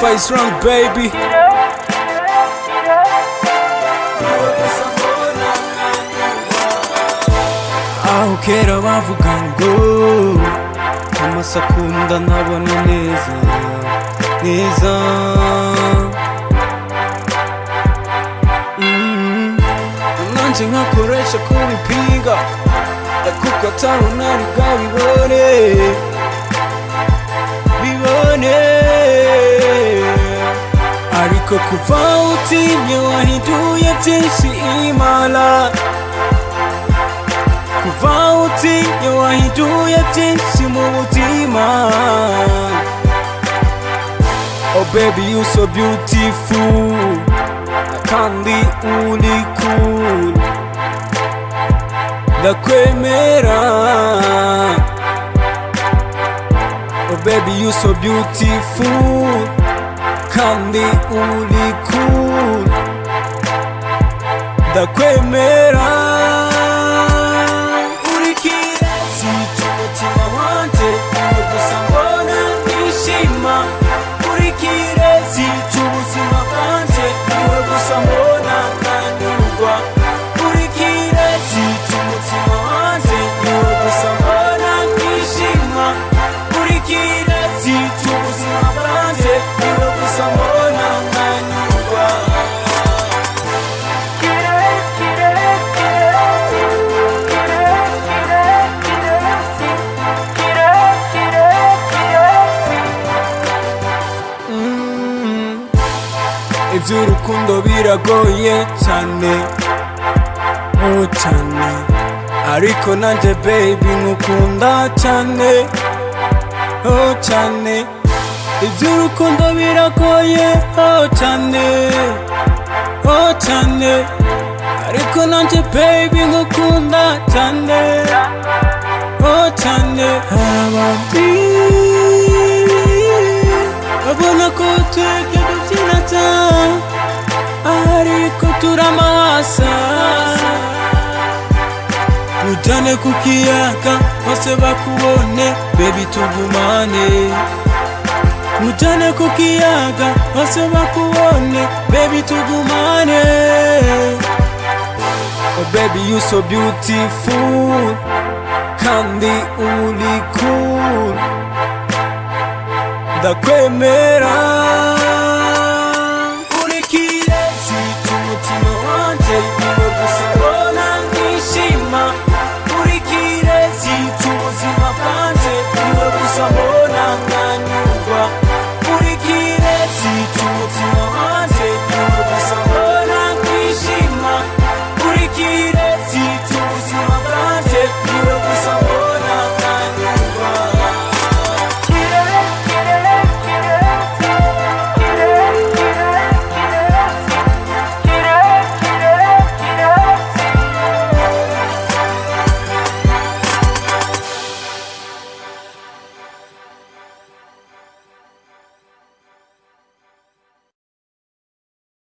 Face wrong, baby. aho kera bavuga ngo amasa akunda ntabona neza neza Mm. nanjye nkakoresha kubipinga kuko atabona biga bibone bibone ariko kuva utimye wahinduye byinshi imana kuva utinye wahinduye byinshi mu mutima Oh baby you so beautiful kandi uri cool ndakwemera Oh baby you so beautiful kandi uri cool ndakwemera uri kirezi cy'umutima wanjye ubu gusa mbona nishima uri kirezi cy'ubuzima bwanjye ubu gusa mbona nanyurwa uri kirezi cy'umutima wanjye ubu gusa mbona nishima uri kirezi cy'ubuzima bwanjye ubu gusa mbona nanyurwa iby'urukundo biragoye cyane oh cyane ariko nanjye baby nkukunda cyane oh cyane iby'urukundo biragoye oh cyane oh cyane ariko nanjye baby nkukunda cyane oh cyane hari abandi babona ko twebwe dubyina cyane ariko turamasa ujyane ku kiyaga bose bakubone bebi tugumane ujyane ku kiyaga bose bakubone bebi tugumane Oh baby you so beautiful kandi uri cool ndakwemera